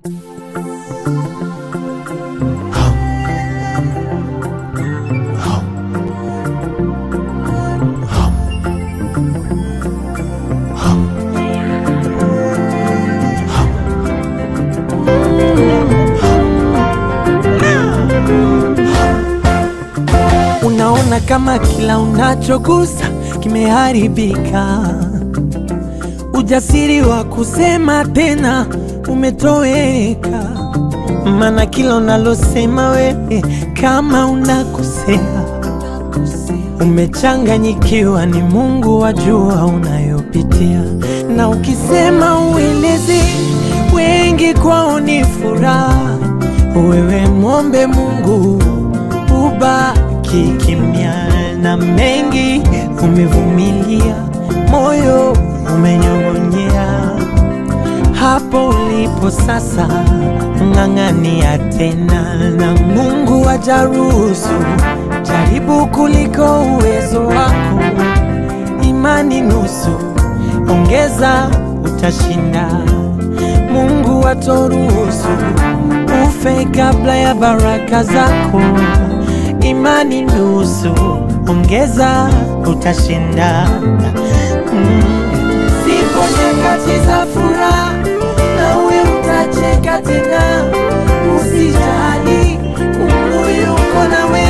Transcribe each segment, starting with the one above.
Unaona kama kila unachogusa kimeharibika, ujasiri wa kusema tena umetoweka, maana kila unalosema wewe kama unakosea, umechanganyikiwa, ni Mungu wajua unayopitia, na ukisema ueleze wengi kwao ni furaha, wewe mwombe Mungu ubaki kimya, na mengi umevumilia, moyo umenyong'onyea. Hapo ulipo sasa, ng'ang'ania tena, na Mungu ajaruhusu. Jaribu kuliko uwezo wako, imani nusu, ongeza utashinda. Mungu atoruhusu ufe kabla ya baraka zako imani nusu, ongeza utashinda. Mm. Zipo nyakati za furaha, nawe utacheka tena, usijali, Mungu yuko nawe.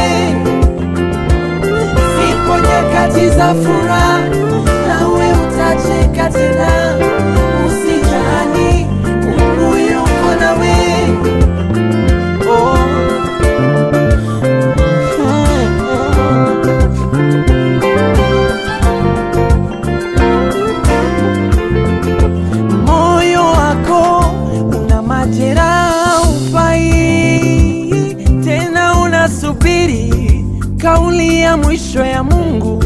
Zipo nyakati za furaha, nawe utacheka tena, usijali, Mungu yuko nawe. Oh. moyo wako una majeraha, ufai tena, unasubiri kauli ya mwisho ya Mungu.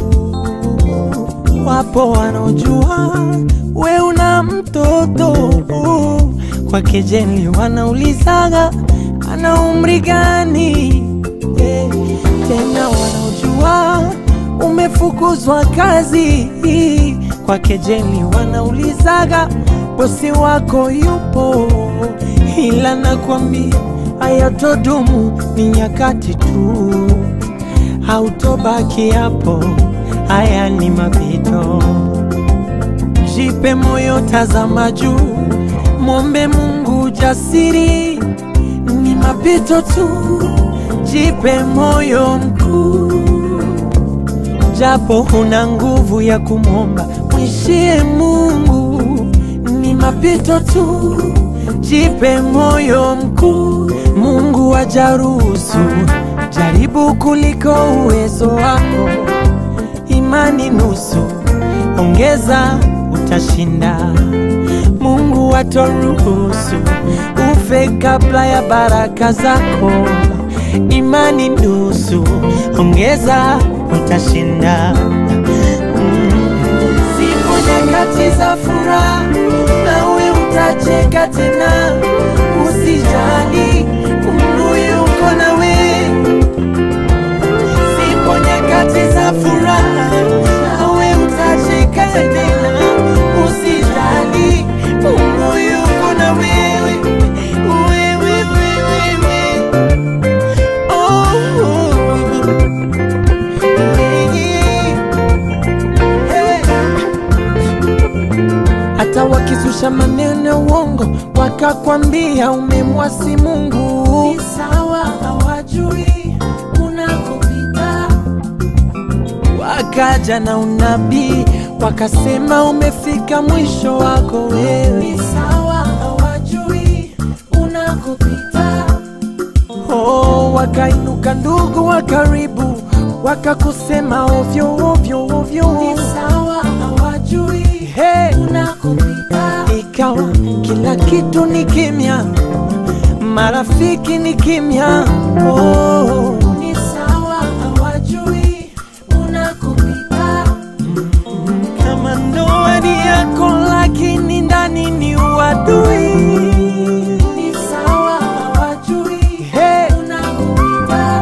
Wapo wanaojua we una mtoto kwa kejeli, wanaulizaga ana umri gani? Eh, tena wanaojua umefukuzwa kazi kwa kejeli, wanaulizaga bosi wako yupo, ila nakwambia hayatodumu, ni nyakati tu, hautobaki hapo, haya ni mapito. Jipe moyo, tazama juu, mwombe Mungu jasiri, ni mapito tu, jipe moyo mkuu japo huna nguvu ya kumwomba, mwishie Mungu, ni mapito tu, jipe moyo mkuu. Mungu ajaruhusu, jaribu kuliko uwezo wako, imani nusu, ongeza utashinda. Mungu atoruhusu ufe kabla ya baraka zako, imani nusu, ongeza utashinda. Mm. Zipo nyakati za furaha, nawe utacheka tena, usijali, Mungu yuko nawe. Zipo nyakati za furaha, nawe utacheka tena, usijali, Mungu yuko na wewe, wewe, wewe, wewe. hata wakizusha maneno ya uongo wakakwambia umemwasi Mungu, ni sawa, hawajui unakopita. Wakaja na unabii wakasema umefika mwisho wako wewe, ni sawa, hawajui unakopita. Oh, wakainuka ndugu wa karibu wakakusema ovyo ovyo ovyo, ni sawa, hawajui hey, unakopita. Ikawa kila kitu ni kimya, marafiki ni kimya. Oh, ni sawa, hawajui unakopita. Kama ndoa ni yako, lakini ndani ni uadui. Ni sawa, hawajui hey, unakopita.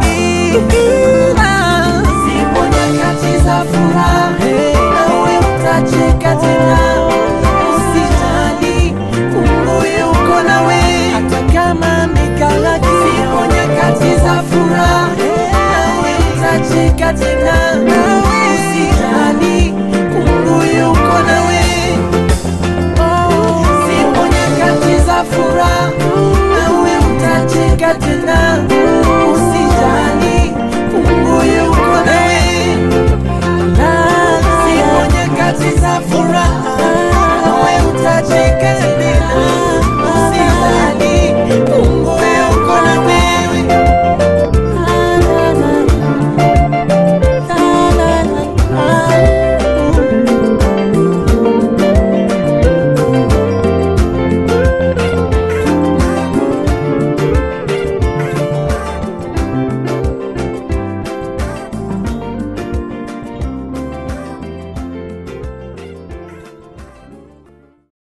Zipo nyakati za furaha, nawe utacheka tena, usijali, Mungu yuko nawe. Hata za furaha nawe utacheka tena